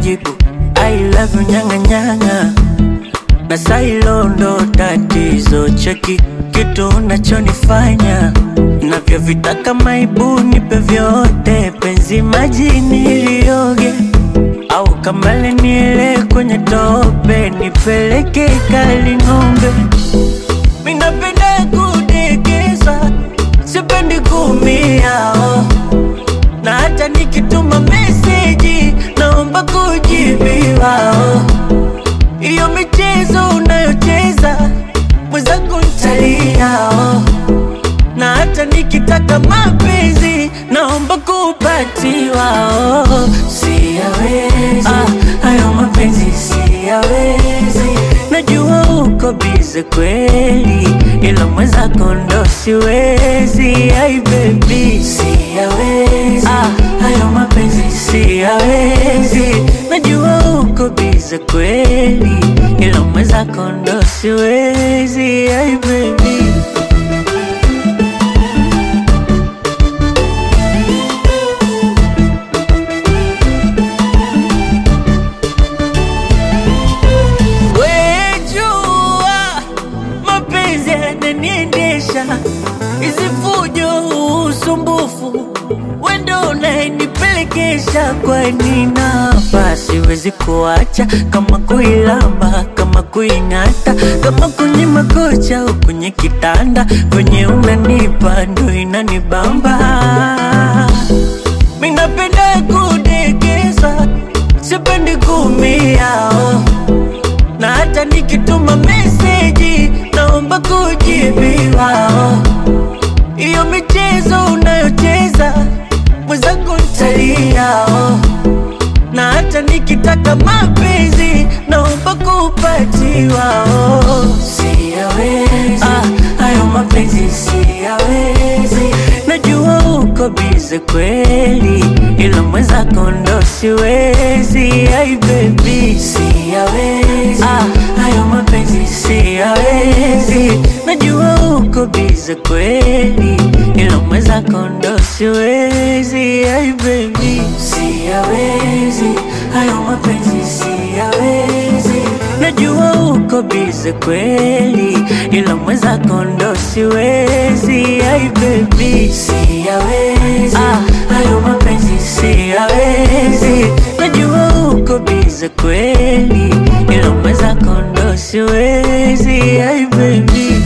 jibu I love you nyanga nyanga na sailo ndo tatizo cheki kitu unachonifanya navyovitaka maibu nipe vyote penzi majini ilioge au kamale niele kwenye tope nipeleke kali ng'ombe minapenda kudekeza sipendi kumia oh. na hata nikituma meseji naomba kujibiwa oh. Iyo michezo unayocheza mwenzangu ntalia oh. Na hata nikitaka mapenzi naomba kupatiwa oh. Siyawezi ah, hayo mapenzi siyawezi Najua uko bize kweli ila mwenzako ndo siwezi Ai baby siyawezi ah, hayo mapenzi siyawezi Najua uko bize kweli ila mwenzako ndo siwezi Ai baby Wejua mapenzi yananiendesha, hizi fujo, usumbufu, wendo unayenipelekesha. Kwani napa siwezi kuacha, kama kuilamba, kama kuing'ata, kama kwenye makocha au kwenye kitanda, kwenye unanipa ndo inanibamba. Minapenda kudekeza, sipendi kumia oh na hata nikituma meseji naomba kujibiwa. oh. Iyo michezo unayocheza mwenzangu ntalia. oh. Na hata nikitaka mapenzi naomba kupatiwa. oh. Siyawezi ah, hayo mapenzi siyawezi. Najua uko bize kweli, ila mwenzako ndo siwezi. Ai baby siyawezi ah, hayo mapenzi siyawezi. Najua uko bize kweli, ila mwenzako ndo siwezi. Ai baby siyawezi, hayo mapenzi siyawezi. Najua uko bize kweli, ila mwenzako ndo siwezi. Ai baby siyawezi, ah, hayo mapenzi siyawezi. Najua uko bize kweli, ila mwenzako ndo siwezi. Ai baby